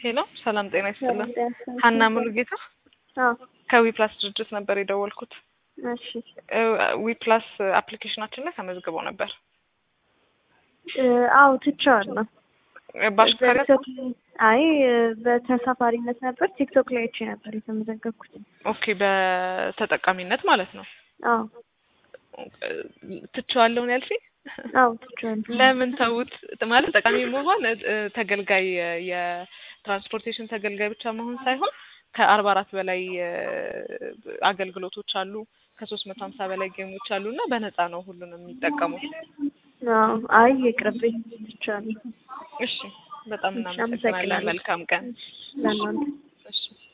ሄሎ ሰላም ጤና ይስጥልን። ሰላም ጤና ይስጥልን። ሀና ሙሉጌታ አዎ ከዊፕላስ ድርጅት ነበር የደወልኩት። እሺ ዊፕላስ አፕሊኬሽናችን ላይ ተመዝግበው ነበር። እ፣ አዎ ትቼዋለሁ። በአሽከርካሪ በቲክቶክ አይ በተሳፋሪነት ነበር ቲክቶክ ላይ አይቼ ነበር የተመዘገብኩት። ኦኬ፣ በተጠቃሚነት ማለት ነው። አዎ ትቼዋለሁ ነው ያልሽኝ? አዎ ትቼዋለሁ። ለምን ተውት? ማለት ጠቃሚ መሆን እ፣ ተገልጋይ የትራንስፖርቴሽን ተገልጋይ ብቻ መሆን ሳይሆን ከአርባ አራት በላይ እ፣ አገልግሎቶች አሉ። ከሶስት መቶ ሀምሳ በላይ ጌሞች አሉ እና በነፃ ነው ሁሉንም የሚጠቀሙት። አዎ አይ ይቅርብኝ ትቼዋለሁ። እሺ፣ በጣም እሺ፣ እናመሰግናለን። አመሰግናለሁ። መልካም ቀን። ለእናንተ እሺ